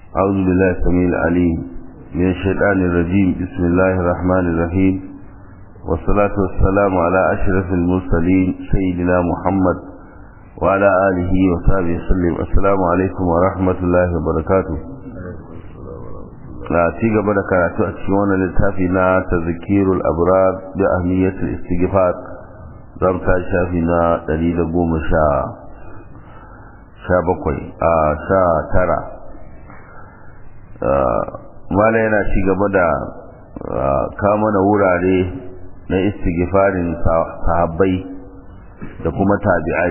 أعوذ بالله السميع العليم من الشيطان الرجيم بسم الله الرحمن الرحيم والصلاة والسلام على أشرف المرسلين سيدنا محمد وعلى آله وصحبه وسلم السلام عليكم ورحمة الله وبركاته na ci gaba da karatu a cikin wannan littafi na tazkirul abrar bi ahmiyatul istighfar zam ta shafi na 110 sha bakwai a sha tara mala yana ci gaba da kama na wurare na istighfarin sahabbai da kuma tabi'ai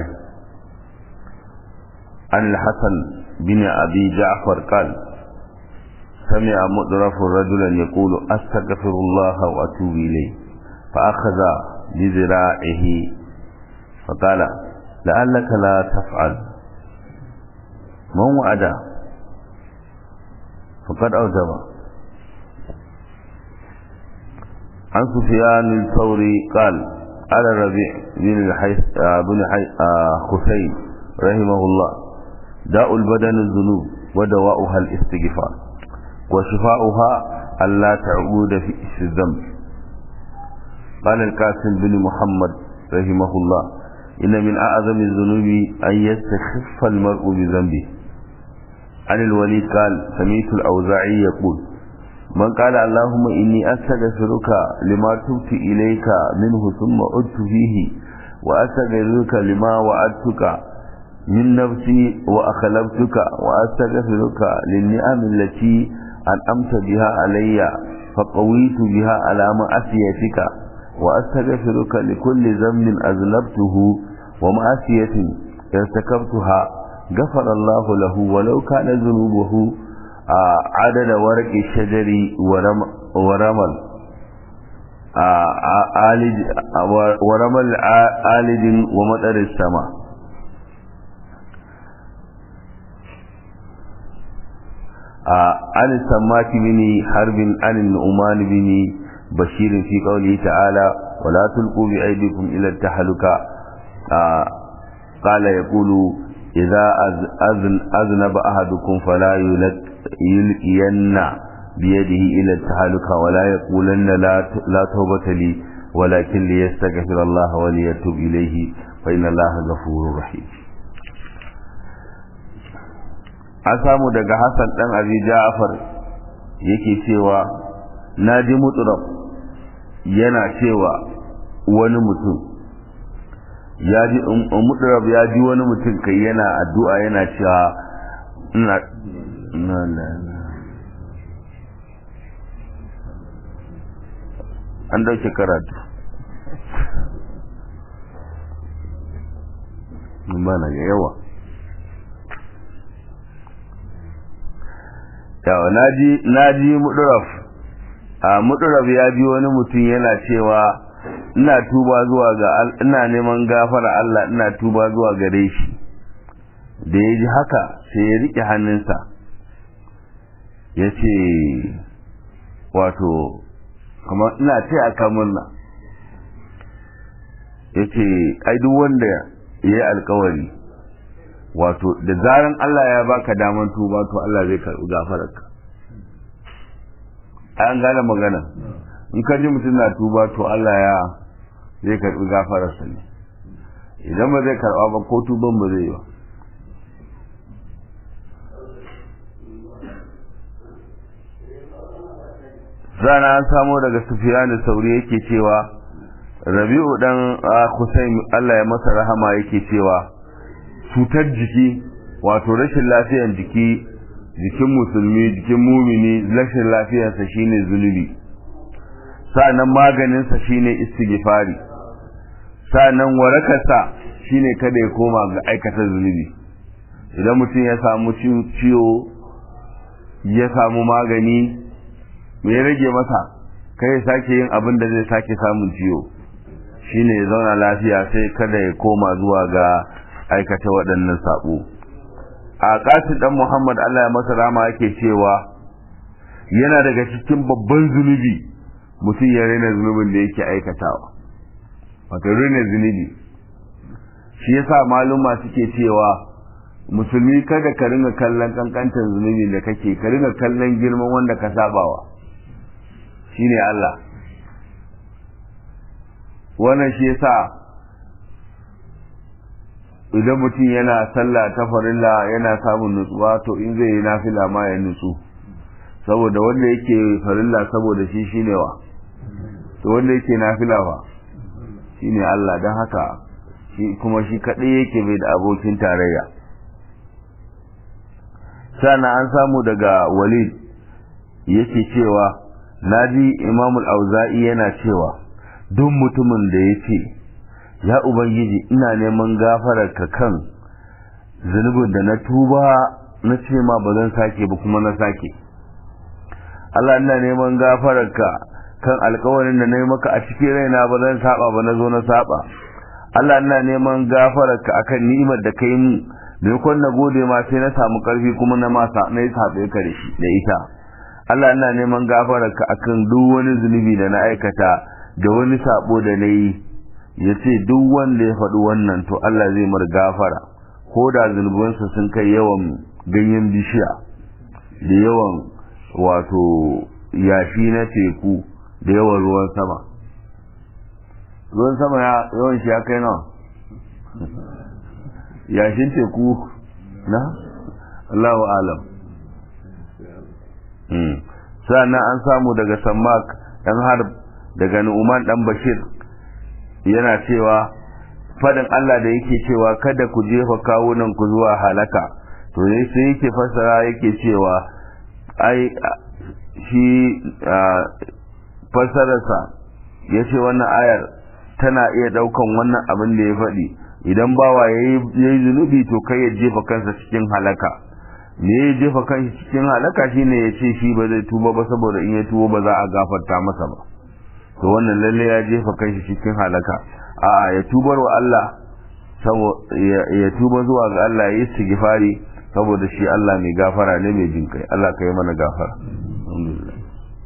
an al-hasan bin abi ja'far qal سمع مدرف رجلا يقول أستغفر الله وأتوب إليه فأخذ بذراعه فقال لعلك لا تفعل من وعد فقد أوجب عن سفيان الثوري قال على الربيع بن الحيث بن خسين رحمه الله داء البدن الذنوب ودواؤها الاستغفار وشفاؤها ألا تعود في الذنب قال القاسم بن محمد رحمه الله إن من أعظم الذنوب أن يستخف المرء بذنبه عن الوليد قال سميت الأوزاعي يقول من قال اللهم إني أستغفرك لما تبت إليك منه ثم عدت فيه وأستغفرك لما وعدتك من نفسي وأخلفتك وأستغفرك للنعم التي أنعمت بها علي فقويت بها على معصيتك وأستغفرك لكل ذنب أذنبته ومعصية ارتكبتها غفر الله له ولو كان ذنوبه عدد ورق الشجر ورمل آلد ورمل آلد ومطر السماء عن السماك بن حرب عن النعمان بن بشير في قوله تعالى ولا تلقوا بأيديكم إلى التحلكة قال يقول إذا أذن أذنب أحدكم فلا يلقين بيده إلى التحلكة ولا يقولن لا لا توبة لي ولكن ليستغفر الله وليتوب إليه فإن الله غفور رحيم an samu daga Hassan dan Abi Ja'far yake cewa naji mutrab yana cewa wani mutum ya ji mutrab ya ji wani mutum kai yana addu'a yana cewa ina na na an dauke karatu mun bana ga yawa yawa na ji muduraf a muduraf ya ji wani mutum yana cewa ina tuba zuwa ga ina neman gafara Allah ina tuba zuwa gare shi da ya ji haka sai ya riƙe hannunsa ya ce wato kamar ina ce a kamurna ya ce ai duk wanda ya yi alkawari wato da zaran Allah ya baka daman tuba to Allah zai karɓi gafararka an gane magana in ka ji mutum na tuba to Allah ya zai karɓi gafararsa ne idan ba zai karɓa ba ko tuban ba zai yi ba zana an samo daga sufiya da sauri yake cewa rabi'u dan Hussein Allah ya masa rahama yake cewa cutar jiki wato rashin lafiyan jiki jikin musulmi jikin mumini rashin lafiyarsa shine zunubi sa'annan maganinsa shine istighfari sa'annan warakarsa shine kada ya koma ga aikata zunubi idan mutum ya samu ciwo ya samu magani me ya rage masa kai ya sake yin abin da zai sake samun ciwo shine ya zauna lafiya sai kada ya koma zuwa ga aikata waɗannan saɓo a ƙasin ɗan muhammad allah ya masa rama yake cewa yana daga cikin babban zunubi mutum ya raina zunubin da yake aikatawa wato raina zunubi shi yasa maluma suke cewa musulmi kada ka ringa kallon kankantar zunubi da kake ka ringa kallon girman wanda ka sabawa shine Allah wannan shi yasa idan mutum yana sallah ta farilla yana samun nutsuwa to in zai yi nafila ma ya nutsu saboda wanda yake farilla saboda shi shine wa to wanda yake nafila fa shine Allah don haka shi kuma shi kadai yake bai da abokin tarayya sana an samu daga walid yake cewa naji imamul auza'i yana cewa duk mutumin da ya ce ya ubangiji ina neman gafararka kan zunubin da na tuba na ce ma ba zan sake ba kuma na sake Allah ina neman gafararka kan alkawarin da na yi maka a cikin raina ba zan saba ba na zo na saba Allah ina neman gafararka akan ni'imar da kai mu maimakon na gode ma sai na samu karfi kuma na masa na yi saɓe ka da shi da ita Allah ina neman gafararka akan duk wani zunubi da na aikata da wani sabo da na yi ya ce duk wanda ya faɗi wannan to Allah zai mar gafara ko da zunubansa sun kai yawan ganyen bishiya da yawan wato yashi na teku da yawan ruwan sama ruwan sama yawan shi ya kai nawa yashin teku na Allahu alam sannan an samu daga sammak dan harb daga nu'man dan bashir yana cewa fadin Allah da yake cewa kada ku jefa kawunan ku zuwa halaka to ne sai yake fasara yake cewa ai shi fasararsa ya ce wannan ayar tana iya daukan wannan abin da ya faɗi idan bawa ya yi zunubi to kai ya jefa kansa cikin halaka me ya jefa kansa cikin halaka shine ya ce shi ba zai tuba ba saboda in ya tuba ba za a gafarta masa ba to wannan lalle ya jefa kansa cikin halaka a ya tubar wa Allah ya tuba zuwa ga Allah ya yi istighfari saboda shi Allah mai gafara ne mai jin kai Allah ka yi mana gafara alhamdulillah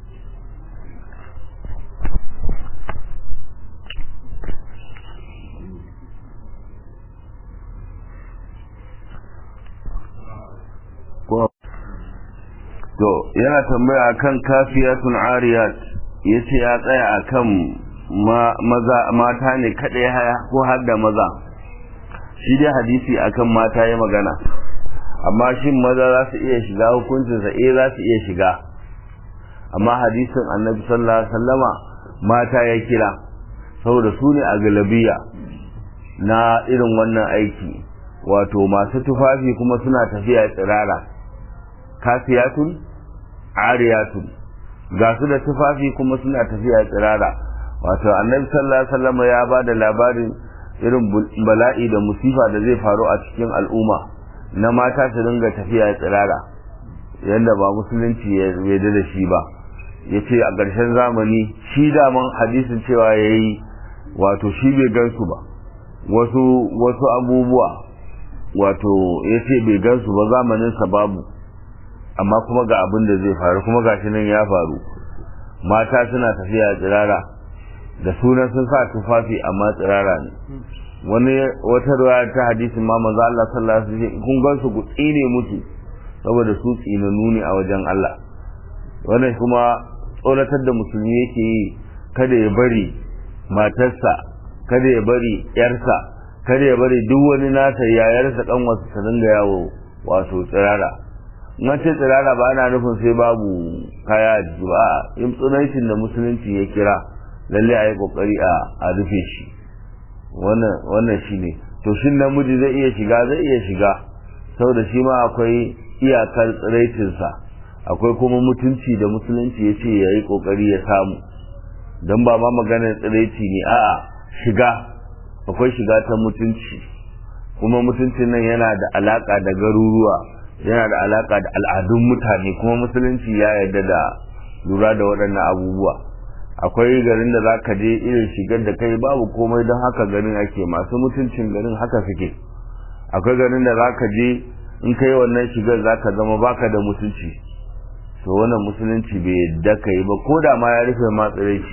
to yana tambaya akan kafiyatun ariyat yace ya tsaya akan maza mata ne kadai haya ko har da maza shi dai hadisi akan mata ya magana amma shin maza za su iya shiga hukuncinsa eh za su iya shiga amma hadisin annabi sallallahu alaihi wasallama mata ya kira saboda su ne a galabiya na irin wannan aiki wato masu tufafi kuma suna tafiya tsirara kafiyatun ariyatun ga su da tufafi kuma suna tafiya tsirara wato annabi sallallahu alaihi wasallam ya ba da labarin irin bala'i da musifa da zai faru a cikin al'umma na mata su dinga tafiya tsirara yadda ba musulunci ya yarda da shi ba ya ce a ƙarshen zamani shi daman hadisin cewa ya yi wato shi bai gansu ba wasu wasu abubuwa wato ya ce bai gansu ba zamaninsa babu amma kuma ga abin da zai faru kuma gashi nan ya faru mata suna tafiya tsirara da sunan sun sa tufafi amma tsirara ne wani wata ruwa ta hadisin ma manzo Allah sallallahu alaihi wasallam kun gansu ku tsine musu saboda su tsinanu ne a wajen Allah wannan kuma tsoratar da musulmi yake yi kada ya bari matarsa kada ya bari yarsa kada ya bari duk wani nasa yayarsa dan wasu ta dinga yawo wato tsirara in ce tsirara ba ana nufin sai babu kaya a jiki ba in tsunancin da musulunci ya kira lalle a yi kokari a rufe shi wannan shi ne to shin namiji zai iya shiga zai iya shiga saboda shi ma akwai iyakar tsiraicinsa akwai kuma mutunci da musulunci ya ce ya yi kokari ya samu don ba ma maganar tsiraici ne a'a shiga akwai shiga ta mutunci kuma mutuncin nan yana da alaka da garuruwa yana da alaka da al'adun mutane kuma musulunci ya yarda da lura da waɗannan abubuwa akwai garin da zaka je irin shigar da kai babu komai don haka garin ake masu mutuncin garin haka suke akwai garin da zaka je in kai wannan shigar zaka zama baka da mutunci to wannan musulunci bai yadda ka yi ba ko da ma ya rufe ma tsiraici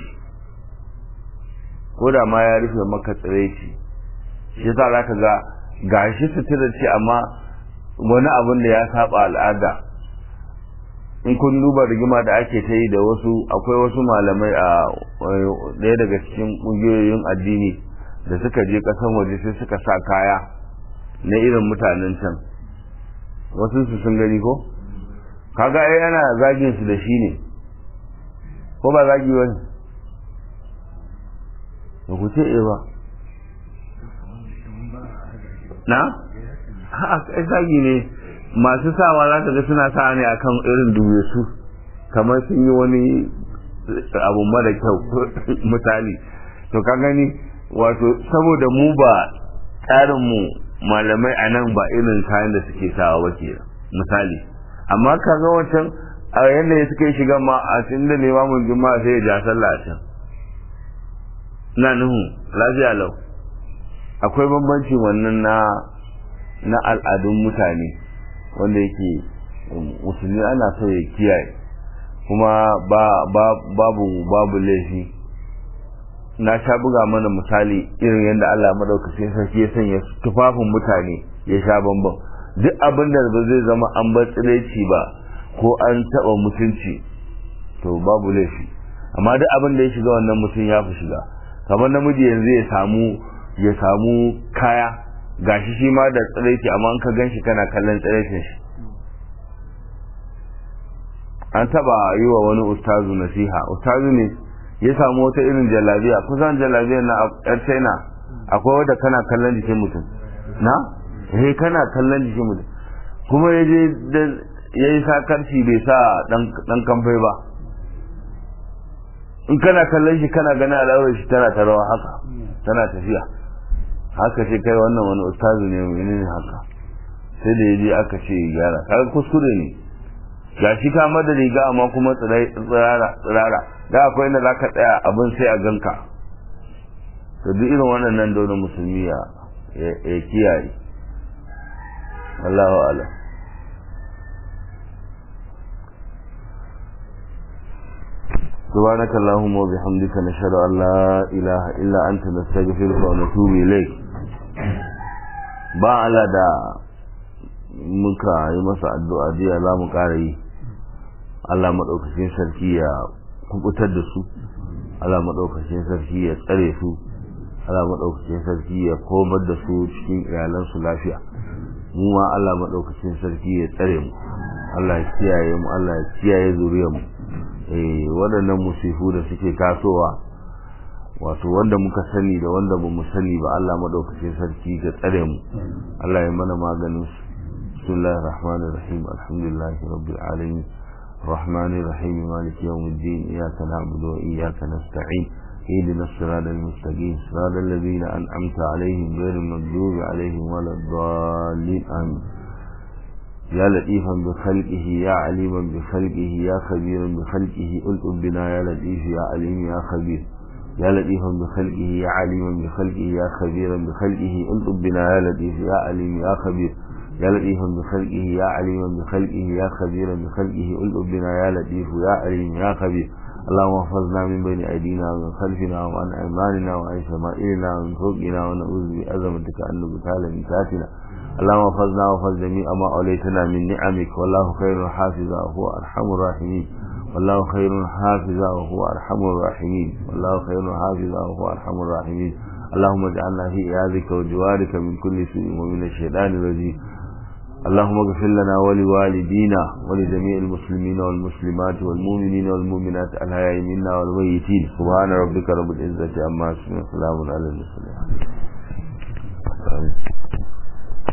ko da ma ya rufe maka tsiraici shi yasa zaka ga gashi sutura ce amma wani abin da ya saba al'ada in kun duba rigima da ake ta yi da wasu akwai wasu malamai a ɗaya daga cikin ƙungiyoyin addini da suka je ƙasan waje sai suka sa kaya na irin mutanen can wasu su sun gani ko kaga ai ana zagin su da shi ne ko ba zagi wani ba ku ce ba na? ha zagi ne masu sawa za ka ga suna sa ne akan irin duwe su kamar sun yi wani abu mara kyau misali to ka gani wato saboda mu ba tsarinmu malamai a nan ba irin kayan da suke sawa ba ke misali amma ka ga wancan a yadda ya suka yi shiga ma a cikin da limamin juma'a sai ya ja sallah a can na nuhu lafiya lau akwai bambanci wannan na na al'adun mutane wanda yake musulmi ana so ya kiyaye kuma ba babu babu laifi na sha buga mana misali irin yadda Allah madaukakin sarki ya sanya tufafin mutane ya sha bambam duk abin da ba zai zama an bar tsiraici ba ko an taba mutunci to babu laifi amma duk abin da ya shiga wannan mutum ya fi shiga kamar namiji yanzu ya samu ya samu kaya gashi shi ma da tsiraici amma an ka gan shi kana kallon tsiraicin shi an taba yi wa wani ustazu nasiha ustazu ne ya samu wata irin jalabiya kusan jalabiyar na yar china akwai wadda kana kallon jikin mutum na eh kana kallon jikin mutum kuma ya je ya yi sakarci bai sa dan kamfai ba in kana kallon shi kana gani al'aurar shi tana ta rawa haka tana tafiya haka ce kai wannan wani ustazu ne menene haka sai da ya je aka ce gyara kaga kuskure ne ga shi ka da riga amma kuma tsirara tsirara da akwai inda zaka tsaya abin sai a ganka to duk irin wannan dole musulmi ya ya kiyaye Allahu a'lam سبحانك اللهم وبحمدك نشهد أن لا إله إلا أنت نستغفرك ونتوب إليك ba ala da muka yi masa addu'a jiya za mu ƙara yi Allah maɗaukacin sarki ya kubutar da su Allah maɗaukacin sarki ya tsare su Allah maɗaukacin sarki ya komar da su cikin iyalansu lafiya mu ma Allah maɗaukacin sarki ya tsare mu Allah ya kiyaye mu Allah ya kiyaye zuriyar mu eh waɗannan musifu da suke tasowa wato wanda muka sani da wanda ba mu sani ba Allah maɗaukacin sarki ga tsare mu Allah ya mana maganin su بسم الله الرحمن الرحيم الحمد لله رب العالمين الرحمن الرحيم مالك يوم الدين إياك نعبد وإياك نستعين اهدنا الصراط المستقيم صراط الذين أنعمت عليهم غير المغضوب عليهم ولا الضالين آمين يا لطيفا بخلقه يا عليما بخلقه يا خبيرا بخلقه ألطف بنا يا لطيف يا عليم يا خبير يا لطيفا بخلقه يا عليما بخلقه يا خبيرا بخلقه ألطف بنا يا لطيف يا عليم يا خبير يا لطيفا بخلقه يا عليما بخلقه يا خبيرا بخلقه ألطف بنا يا لطيف يا عليم يا خبير اللهم احفظنا من بين أيدينا ومن خلفنا وعن أيماننا وعن شمائلنا ومن فوقنا ونعوذ بعظمتك أن نبتال من تحتنا اللهم احفظنا واحفظ جميع ما أوليتنا من نعمك والله خير حافظا وهو أرحم الراحمين والله خير حافظا وهو أرحم الراحمين والله خير حافظا وهو أرحم الراحمين اللهم اجعلنا في عياذك وجوارك من كل سوء ومن الشيطان الرجيم اللهم اغفر لنا ولوالدينا ولجميع المسلمين والمسلمات والمؤمنين والمؤمنات الحياء منا والميتين سبحان ربك رب العزة عما يصفون وسلام على المرسلين